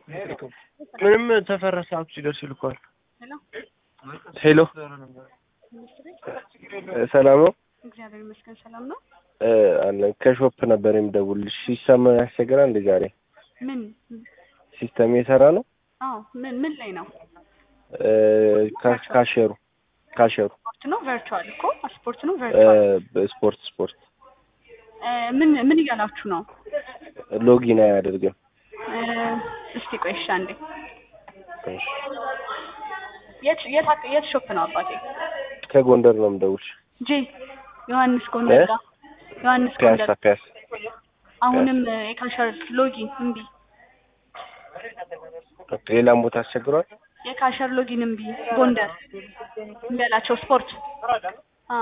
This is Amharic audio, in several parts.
ምንም ተፈራ ሰዓቱ ሲደርስ ይልኳል። ሄሎ ሄሎ ሰላም ነው እግዚአብሔር ይመስገን ሰላም ነው። እ አለን ከሾፕ ነበር የምደውልልሽ። ሲስተም ያስቸግራል እንደ ዛሬ ምን? ሲስተም የሰራ ነው አዎ ምን ምን ላይ ነው? እ ካ- ካሸሩ ካሸሩ ስፖርት ነው ቨርቹዋል እኮ ስፖርት ነው እ ቨርቹዋል። በስፖርት ስፖርት እ ምን ምን እያላችሁ ነው? ሎጊን አያደርግም። እ እስቲ ቆይ እሺ አንዴ እሺ። የት የት አክ- የት ሾፕ ነው አባቴ? ከጎንደር ነው የምደውልሽ። ጄ ዮሐንስ ጎንደር እ? ጋር ዮሐንስ ፒያሳ ጎንደር ፒያሳ አሁንም እ የካሸር ሎጊን እምቢ ሌላም ቦታ አስቸግሯል። የካሸር ሎጊን እምቢ ጎንደር እምቢ አላቸው ስፖርት አ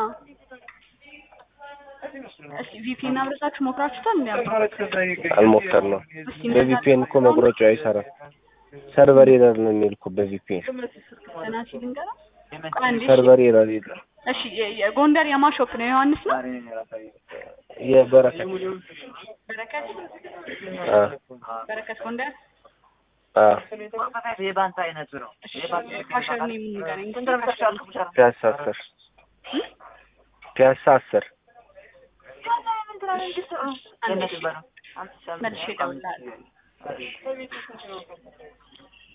እስቲ ቪፒኤን አብረታችሁ ሞክራችሁታል እንዴ? አባ? አልሞከር ነው እስቲ እንደዛ በቪፒኤን እኮ መቁረጫው አይሰራም። ሰርቨር ኤረር ነው የሚል እኮ በቪፒኤን ገና ሲል እንገራ ቆይ አንዴ እሺ። ሰርቨር ኤረር የለም። እሺ የ- የጎንደር የማሾፕ ነው ዮሐንስ ነው የበረከት በረከት አ በረከት ጎንደር አ የባንክ አይነቱ ነው። እሺ ካሸር ነው የምንገናኝ ፒያሳ አስር ፒያሳ አስር መልሼ እደውልልሃለሁ